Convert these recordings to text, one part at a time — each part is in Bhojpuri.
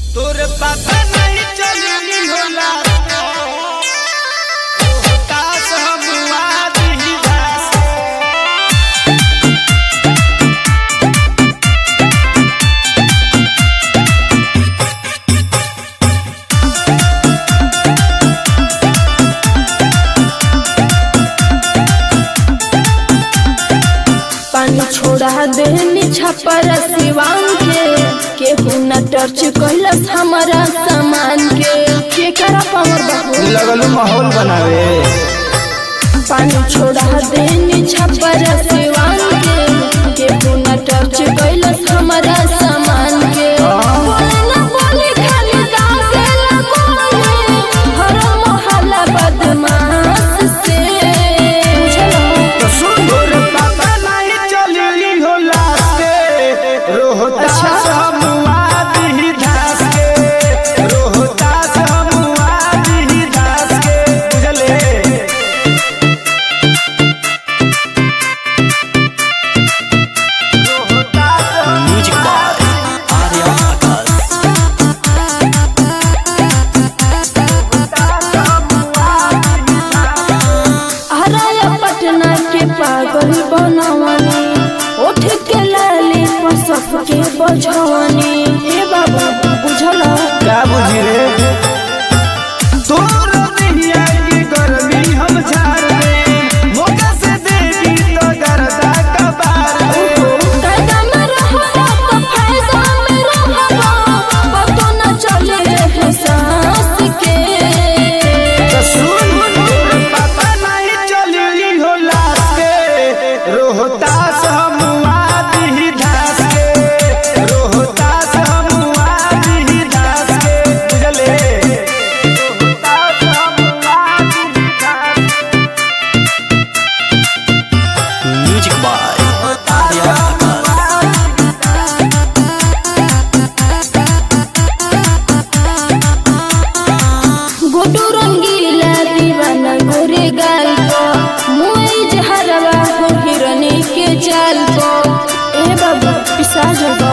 तोर पता नहीं चली होला तास हम आदि दास पानी छोड़ा देनी छपर सिवान के केहू न टर्च कैलस हमारा सामान के के करा पावर बहू लगलू माहौल बनावे पानी छोड़ा देनी छपर सिवान के केहू न टर्च कैलस हमारा सामान के बोले ना बोले खाली दासेला बोले हर मोहल्ला बदमाश से तो सुन तोर पता नहीं चली होला के रोहतास हम आदि दास के रोहतास हम आदि दास के बुझले म्यूजिक बाय आर्या आकाश हराया पटना के पागल बनवनी उठ के लाली पर सबके बजवनी ए बाबा बुझल का बुझी रे तोर दुनिया की गर्मी हम झाड़ दे मौका से देगी तो गर्दा कबार दे कायदा में रहबा तो फायदा में रहबा पतो न चले है सांस के तो सुन तोर पता नहीं चली होला के रोहतास हम आदि धास के रोहतास हम आदि धास के बुझले रोहतास हम आदि धास म्यूजिक बाय आर्या आकाश गुडू रंगीला दीवाना गोरे गाल को मुई जहरवा हो हिरनी के जाल को ए बाबा पिसा जगो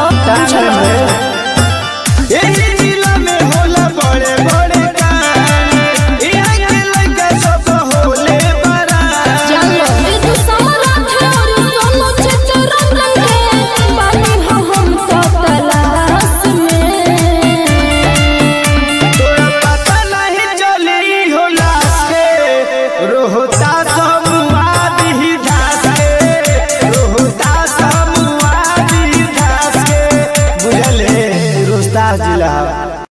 यही जिला में होला बड़े बड़े कान यहाँ के लड़का सब होले बड़ा जानो ए तू समरात है और सोनो चचे रंग के पानी हो हम तो तलाश में तोरा पता नहीं चली होला के रोहतास हम आदि धास के रोहतास हम आदि धास के बुझले रोहतास जिला